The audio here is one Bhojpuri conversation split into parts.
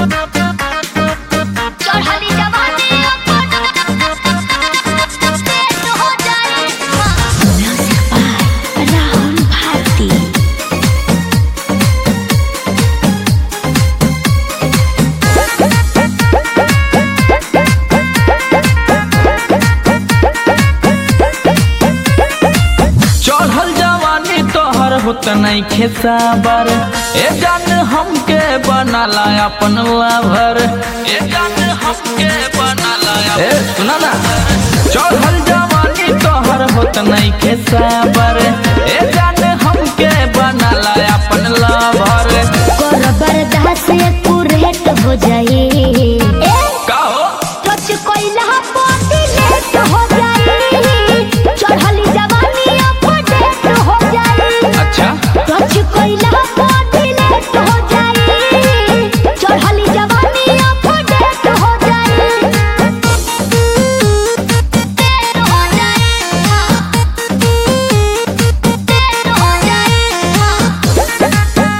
चढ़ली जवानी पेट हो जाए म्यूजिक बाय राहुल भारती चढ़ल जवानी तोहर होत नहीं खेसाबर ए जान हमके बनाला अपन लाभर ए जान हमके बनाला ए सुना ना चढ़ल जवानी तोहर होत नहीं खेसाबर ए जान हमके बनाला अपन लाभर कर बर्दाश्त पूरेट हो जाए का हो टच कोइला पाटी लेट हो जाए चढ़ली जवानी अपडेट हो जाए अच्छा टच कोइला पाटी लेट हो जाए चढ़ली जवानी अपडेट हो जाए पेट हो जाए पेट हो जाए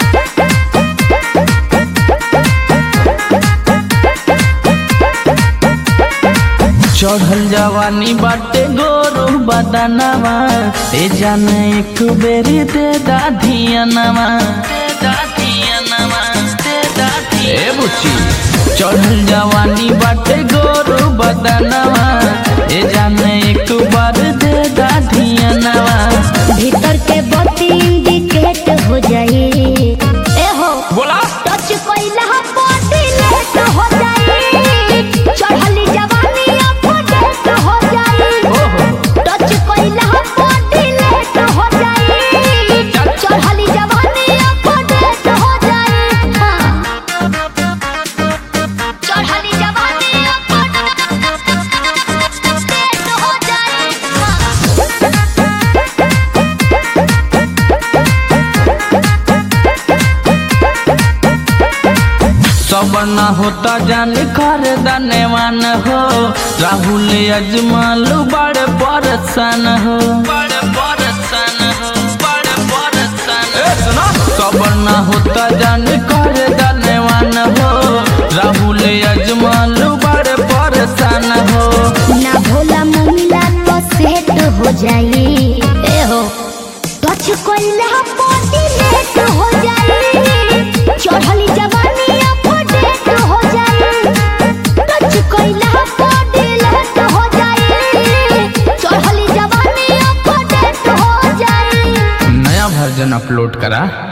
चढ़ल जवानी बाटे गोरू बदनवा ए जान एक बेरी दे दाधियनवा दे दाधियनवा दे दाधी ए बुच्ची चढ़ल जवानी बाटे गोरू बदनवा ए जान एक बार दे दाधियनवा भीतर के बत्ती इंडिकेट हो जाए ए हो बोला टच कोइला बॉडी लेट हो जाए चढ़ली जवानी अपडेट हो जाए ओहो टच कोइला बॉडी लेट हो जाए चढ़ली जवानी अपडेट हो जाए हाँ। चढ़ली जवानी अपडेट हो जाए हाँ। सब न होता जान कर दनेवान हो राहुल अजमल बड़ परसन हो बड़ परसन हो बड़ परसन सब न होता जान कर दनेवान हो राहुल अजमल बड़ परसन हो ना भोला मुमिला तो सेट हो जाए ए हो टच कोइला बॉडी लेट हो जाए चढ़ली जवानी अपडेट हो जाए टच कोइला बॉडी लेट हो जाए चढ़ली जवानी अपडेट हो जाए नया वर्जन अपलोड करा